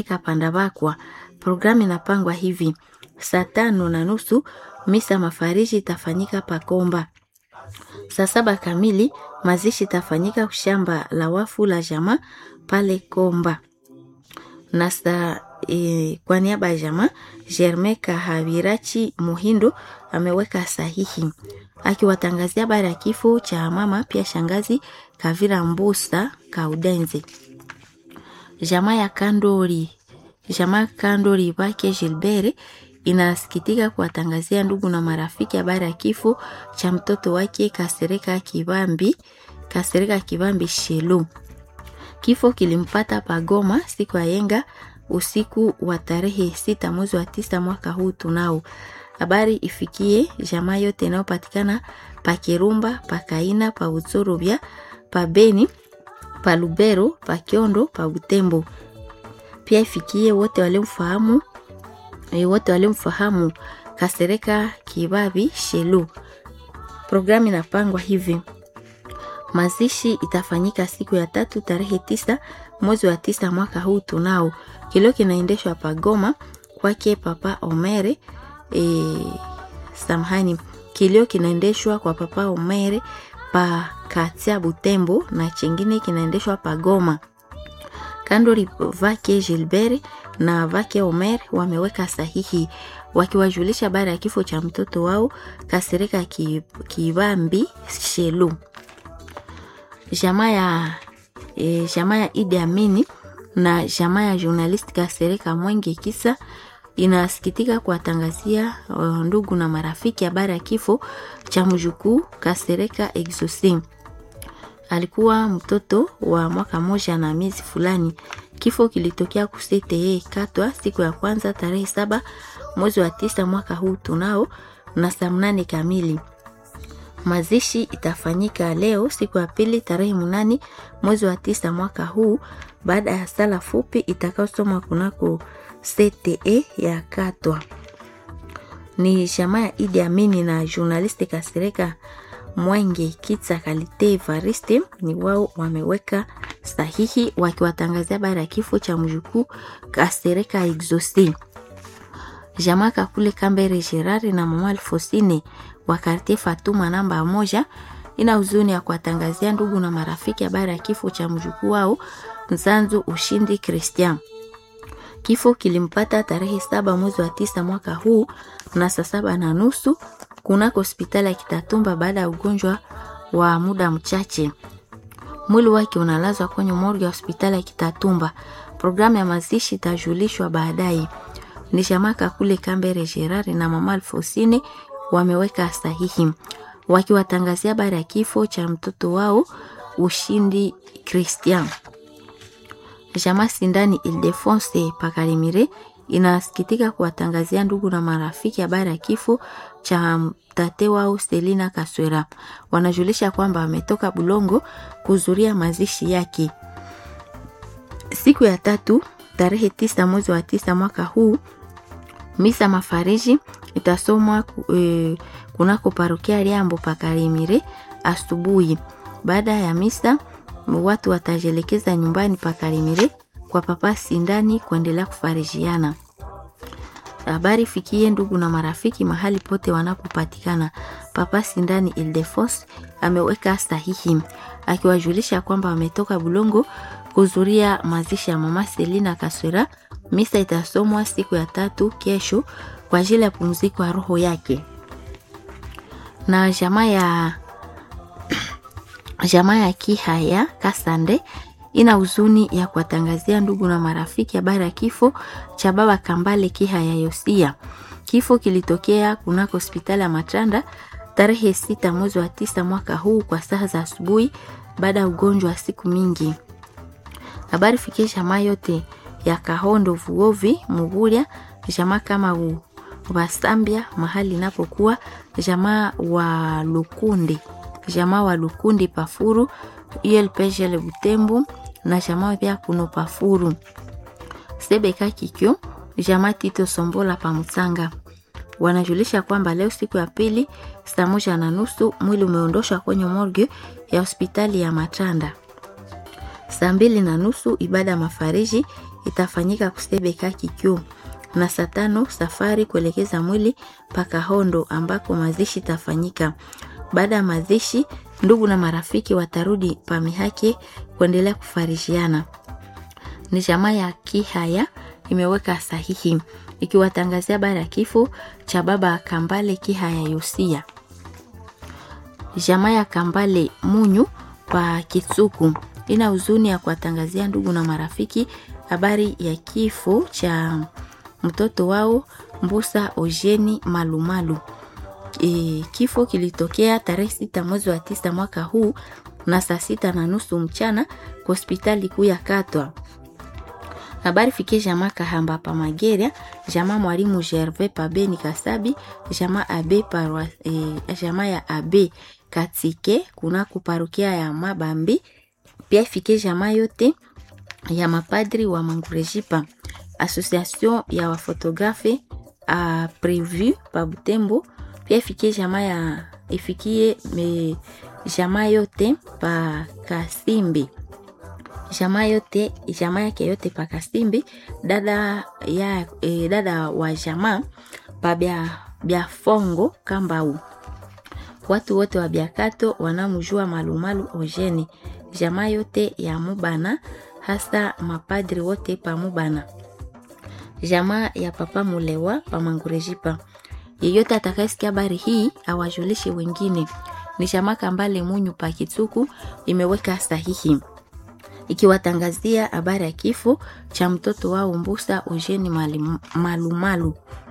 Pandabakwa. Programu inapangwa hivi: saa tano na nusu misa mafariji itafanyika Pakomba. Saa saba kamili mazishi itafanyika shamba la wafu la jamaa pale Komba na saa e, kwa niaba ya jamaa Germain Kahabirachi Muhindo ameweka sahihi akiwatangazia habari ya kifo cha mama pia shangazi Kavira Mbusa Kaudenzi. Jamaa ya Kandori, jamaa Kandori wake Gilbert inasikitika kuwatangazia ndugu na marafiki habari ya kifo cha mtoto wake Kasereka Kibambi, Kasereka Kibambi Shelu. Kifo kilimpata Pagoma siku ya yenga usiku wa tarehe sita mwezi wa tisa mwaka huu tunao. Habari ifikie jamaa yote inayopatikana pa Kirumba, pa Kaina, pa Utsorobya, pa Beni, pa Lubero, pa Kiondo, pa Butembo. Pia ifikie wote waliomfahamu e, wote waliomfahamu Kasereka Kibabi Shelu. Programu inapangwa hivi: mazishi itafanyika siku ya tatu tarehe tisa mwezi wa tisa mwaka huu tunao. Kilio kinaendeshwa Pagoma kwake Papa Omere e, samahani, kilio kinaendeshwa kwa Papa Omere pa Katia Butembo na chingine kinaendeshwa Pagoma. Kandori vake Gilbert na vake Omer wameweka sahihi wakiwajulisha habari ya kifo cha mtoto wao Kasereka Kibambi Shelu. Jamaa ya e, jamaa ya Idi Amini na jamaa ya journalist Kasereka Mwenge Kisa inasikitika kuwatangazia ndugu na marafiki habari ya kifo cha mjukuu Kasereka Exosim. Alikuwa mtoto wa mwaka moja na miezi fulani. Kifo kilitokea kusete katwa siku ya kwanza tarehe saba mwezi wa tisa mwaka huu tunao na saa mnane kamili. Mazishi itafanyika leo siku ya pili tarehe mnane mwezi wa tisa mwaka huu baada ya sala fupi itakayosomwa kunako CTE ya Katwa. Ni jamaa ya Idi Amini na journaliste Kasereka Mwenge Kitsa Kalite Evariste ni wao wameweka sahihi wakiwatangazia habari ya kifo cha mjukuu Kasereka Exosi. Jamaa Kakule Kambere Gerard na mama Alfosine wa kartie Fatuma namba moja ina huzuni ya kuwatangazia ndugu na marafiki habari ya kifo cha mjukuu wao Nzanzu Ushindi Christian. Kifo kilimpata tarehe saba mwezi wa tisa mwaka huu na saa saba na nusu kunako hospitali ya Kitatumba baada ya ugonjwa wa muda mchache. Mwili wake unalazwa kwenye morgue ya hospitali ya Kitatumba. Programu ya mazishi itajulishwa baadaye. Ni Shamaka kule Kambere Gerard na mama Alfosine wameweka sahihi wakiwatangazia habari ya kifo cha mtoto wao Ushindi Christian. Jamaa Sindani Ildefonse Pakarimire inasikitika kuwatangazia ndugu na marafiki habari ya kifo cha tate wao Selina Kaswera. Wanajulisha kwamba wametoka Bulongo kuhudhuria mazishi yake siku ya tatu tarehe tisa mwezi wa tisa mwaka huu. Misa mafariji itasomwa e, kunako parokia Liambo Pakarimire asubuhi. Baada ya misa watu watajelekeza nyumbani Pakarimire kwa papa Sindani kuendelea kufarijiana. Habari fikie ndugu na marafiki mahali pote wanapopatikana. Papa Sindani Ildefos ameweka sahihi akiwajulisha kwamba wametoka Bulongo kuhudhuria mazishi ya mama Selina Kaswera. Misa itasomwa siku ya tatu kesho kwa ajili ya pumziko ya roho yake. Na jamaa ya jamaa ya Kihaya Kasande ina huzuni ya kuwatangazia ndugu na marafiki habari ya kifo cha baba Kambale Kihaya Yosia. Kifo kilitokea kunako hospitali ya Matanda tarehe sita mwezi wa tisa mwaka huu kwa saa za asubuhi baada ya ugonjwa wa siku mingi. Habari fikie jamaa yote ya Kahondo Vuovi Muguria, jamaa kama u Wasambia mahali inapokuwa jamaa wa Lukundi, jamaa wa Lukundi Pafuru ULPGL Butembo na jamaa pia kuno Pafuru Sebeka Kikyo, jamaa Tito Sombola Pamutsanga wanajulisha kwamba leo siku ya pili saa moja na nusu mwili umeondoshwa kwenye morgue ya hospitali ya Matanda. Saa mbili na nusu ibada ya mafariji itafanyika kusebeka kikyo na saa tano safari kuelekeza mwili mpaka Hondo ambako mazishi itafanyika. Baada ya mazishi, ndugu na marafiki watarudi pamihake kuendelea kufarishiana. Ni jamaa ya Kihaya imeweka sahihi ikiwatangazia baada ya kifo cha baba Kambale Kihaya Yosia. Jamaa ya Kambale Munyu pa Kitsuku ina huzuni ya kuwatangazia ndugu na marafiki habari ya kifo cha mtoto wao Mbusa Ojeni Malumalu. E, kifo kilitokea tarehe sita mwezi wa tisa mwaka huu na saa sita na nusu mchana kwa hospitali kuu ya Katwa. Habari fikie jamaa Kahamba pa Mageria, jamaa mwalimu Gervais pa Beni Kasabi, jamaa abe parwa, e, jamaa ya abe Katike kuna kuparukia ya Mabambi, pia fikie jamaa yote ya mapadri wa Mangurejipa, association ya wafotografe a prevu pa Butembo, pia ifikie jamaa ya ifikie me, jamaa yote pa Kasimbi jamaa yote jamaa yake yote pa Kasimbi, dada ya e, dada wa jamaa pa bya bya Fongo Kambau, watu wote wa Biakato wanamjua Malumalu Ojeni, jamaa yote ya Mubana, hasa mapadri wote pa Mubana, jamaa ya papa Mulewa pa Mangurejipa. Yeyote atakayesikia habari hii awajulishe wengine. Ni jamaa Kambale Munyu pa Kitsuku imeweka sahihi ikiwatangazia habari ya kifo cha mtoto wao Mbusa Ojeni Malumalu.